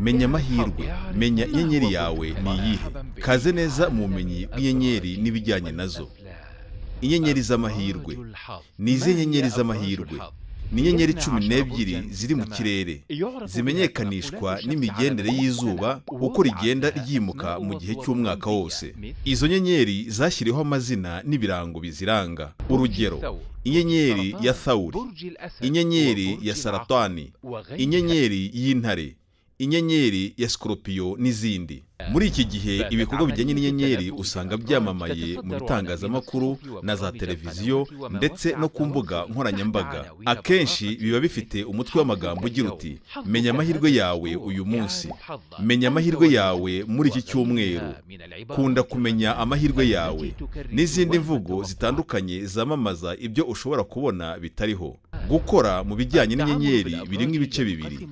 menya amahirwe menya inyenyeri yawe ni iyihe kaze neza mu bumenyi bw'inyenyeri n'ibijyanye nazo inyenyeri z'amahirwe ni izihe nyenyeri z'amahirwe ni inyenyeri cumi n'ebyiri ziri mu kirere zimenyekanishwa n'imigendere y'izuba uko rigenda ryimuka mu gihe cy'umwaka wose izo nyenyeri zashyiriweho amazina n'ibirango biziranga urugero inyenyeri ya thawuri inyenyeri ya saratani inyenyeri y'intare inyenyeri ya sikoropiyo n'izindi muri iki gihe ibikorwa bijyanye n'inyenyeri usanga byamamaye mu bitangazamakuru na za televiziyo ndetse no ku mbuga nkoranyambaga akenshi biba bifite umutwe w'amagambo ugira uti menya amahirwe yawe uyu munsi menya amahirwe yawe muri iki cyumweru kunda kumenya amahirwe yawe n'izindi mvugo zitandukanye zamamaza ibyo ushobora kubona bitariho gukora mu bijyanye n'inyenyeri birimo ibice bibiri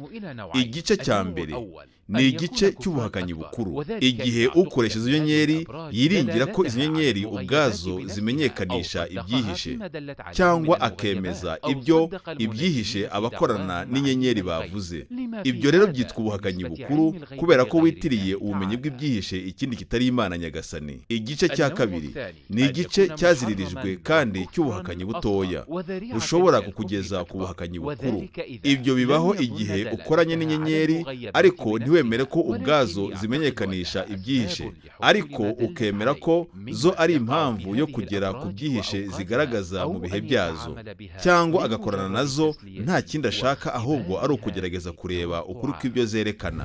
igice cya mbere ni igice cy'ubuhakanyi bukuru igihe ukoresha izo nyenyeri yiringira ko izo nyenyeri ubwazo zimenyekanisha ibyihishe cyangwa akemeza ibyo ibyihishe abakorana n'inyenyeri bavuze ibyo rero byitwa ubuhakanyi bukuru kubera ko witiriye ubumenyi bw'ibyihishe ikindi kitari imana nyagasani igice cya kabiri ni igice cyaziririjwe kandi cy'ubuhakanyi butoya bushobora kukugeza ku buhakanyi bukuru ibyo bibaho igihe ukoranye n'inyenyeri ariko ntiwemere ko ubwazo zimenyekanisha ibyihishe ariko ukemera ko zo ari impamvu yo kugera ku byihishe zigaragaza mu bihe byazo cyangwa agakorana nazo nta kindi ashaka ahubwo ari ukugerageza kureba ukuri kw'ibyo zerekana